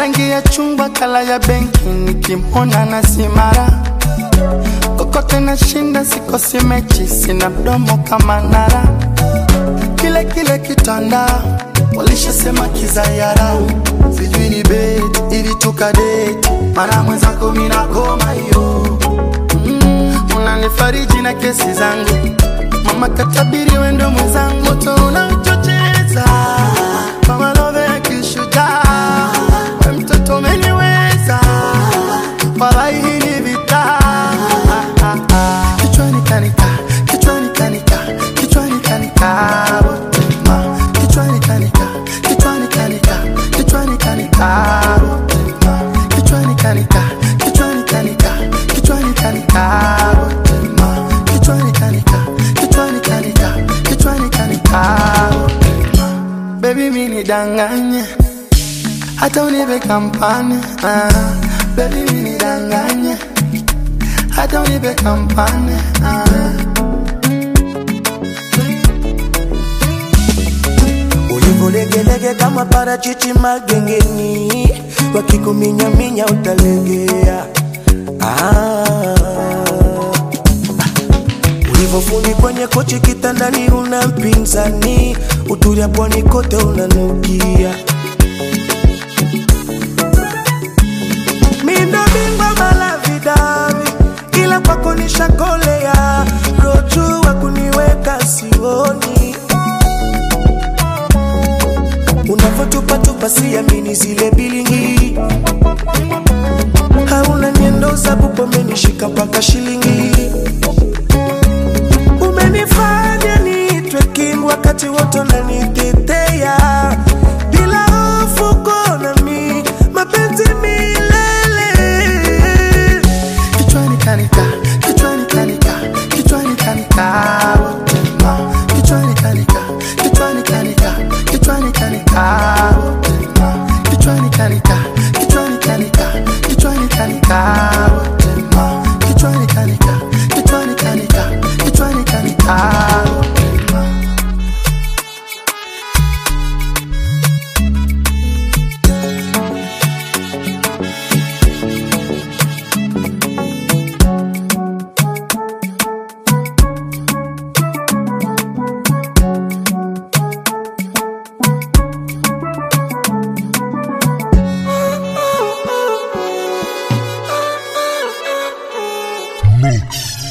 rangi ya chungwa kala ya benki nikimwona na simara kokote na shinda sikosi mechi sina mdomo kama nara kile kile kitanda walishasema kizayara sijui ni beti ili tukadeti mara mwenzako minakoma hiyo mm, unanifariji na kesi zangu mama katabiri wendo mwenzangu moto unauchocheza kama love ya kishujaa we mtoto umeniweza walai hii ni vita kichwani kanika kichwani kanika kichwani kanika botema kichwani kanika kichwani kanika kichwani kanika botema kichwani kanika kichwani kanika kichwani kanika botema kichwani kanika kichwani kanika kichwani kanika botema baby mini danganye hata unipe kampani ah, baby mini danganye hata unipe kampani ah. ulivyolegelege kama parachichi magengeni, wakikuminyaminya utalegea. Ah. Ulivyofundi kwenye kochi kitandani, una mpinzani, utulia pwani kote unanukia. Mindo bingwa malavidavi, ila kwako nishakolea, roju wa kuniweka sioni unavyotupatupa siamini zile bilingi hauna nyendo za bubu umenishika mpaka shilingi umenifanya niitwe king wakati wote unanitetea bila hofu konami mapenzi milele kichwani kanika kichwani kanika kichwani kanika botema kichwani kanika kichwani kanika kichwani kanika botema kichwani kanika kichwani kanika kichwani kanika botema kichwani kanika kichwani kanika kichwani kanika botema Mix.